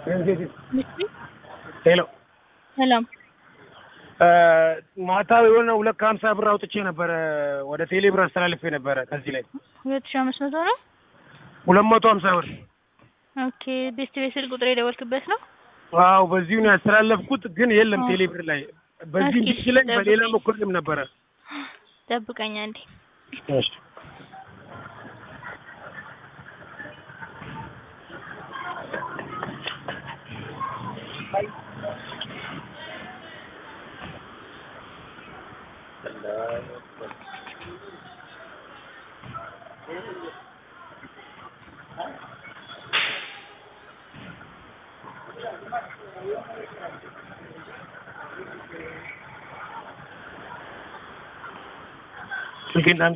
ሄሎ ሰላም ማታ የሆነ ሁለት ከሀምሳ ብር አውጥቼ ነበረ ወደ ቴሌ ብር አስተላልፌ ነበረ። ከዚህ ላይ ሁለት ሺህ አምስት መቶ ነው። ሁለት መቶ ሀምሳ ብር ኦኬ ቤስት ቤት ስልክ ቁጥር የደወልክበት ነው? ዋው በዚሁ ነው ያስተላለፍኩት፣ ግን የለም አዎ። ቴሌ ብር ላይ በዚህ እስኪ እንዲችለኝ በሌላ ጠብቀኝ። ሞክሬም ነበረ። ጠብቀኝ አንዴ። እሺ ስልኬን አንተ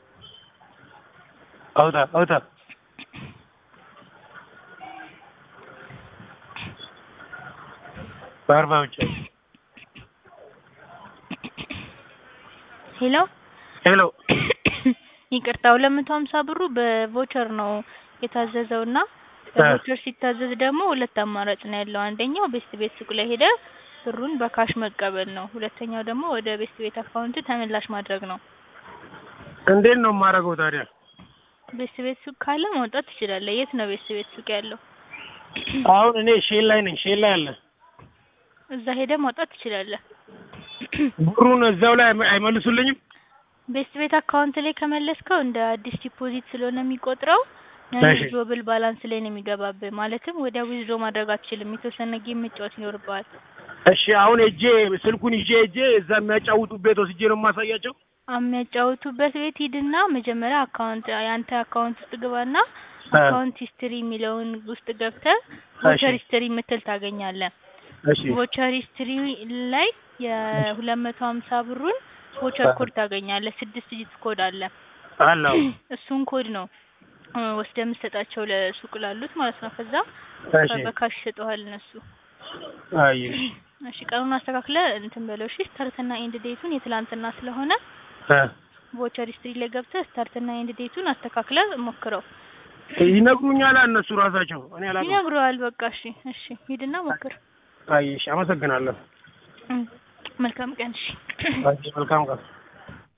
አውጣ አውጣ በአርባ ብቻ ሄሎ ሄሎ ይቅርታ፣ ሁለት መቶ ሀምሳ ብሩ በቮቸር ነው የታዘዘው እና በቮቸር ሲታዘዝ ደግሞ ሁለት አማራጭ ነው ያለው። አንደኛው ቤስት ቤት ሱቅ ላይ ሄደ ብሩን በካሽ መቀበል ነው። ሁለተኛው ደግሞ ወደ ቤስት ቤት አካውንት ተመላሽ ማድረግ ነው። እንዴት ነው የማደርገው ታዲያ? ቤስት ቤት ሱቅ ካለ ማውጣት ትችላለህ። የት ነው ቤስት ቤት ሱቅ ያለው? አሁን እኔ ሼል ላይ ነኝ። ሼል ላይ አለ እዛ ሄደ ማውጣት ትችላለህ። ብሩን እዛው ላይ አይመ- አይመልሱልኝም? ቤስት ቤት አካውንት ላይ ከመለስከው እንደ አዲስ ዲፖዚት ስለሆነ የሚቆጥረው እሺ። ዊዝድሮብል ባላንስ ላይ ነው የሚገባብህ። ማለትም ወዲያ ዊዝድሮ ማድረግ አትችልም። የተወሰነ ጌም መጫወት ይኖርብሃል። እሺ አሁን ሄጄ ስልኩን ይዤ ሄጄ እዛ የሚያጫውቱበት ወስጄ ነው የማሳያቸው። የሚያጫውቱበት ቤት ሂድና መጀመሪያ አካውንት የአንተ አካውንት ውስጥ ግባና አካውንት ሂስትሪ የሚለውን ውስጥ ገብተህ ቮቸር ሂስትሪ የምትል ታገኛለህ። እሺ ቮቸር ሂስትሪ ላይ የሁለት መቶ ሀምሳ ብሩን ቮቸር ኮድ ታገኛለህ። ስድስት ዲጂት ኮድ አለ። አለው እሱን ኮድ ነው እ ወስደህ የምትሰጣቸው ለሱቅ ላሉት ማለት ነው። ከዛ እሺ በካሽ ይሰጠዋል እነሱ። አይ እሺ ቀኑን አስተካክለ እንትን በለው እሺ። ስታርትና ኤንድ ዴቱን የትላንትና ስለሆነ እ ቮቸር ሂስትሪ ላይ ገብተህ ስታርትና ኤንድ ዴቱን አስተካክለ ሞክረው። ይነግሩኛል እነሱ ራሳቸው። እኔ አላውቅም። ይነግረዋል። በቃ እሺ፣ እሺ ሂድና ሞክር። አይ እሺ፣ አመሰግናለሁ። እም፣ መልካም ቀን እሺ። አይ መልካም ቀን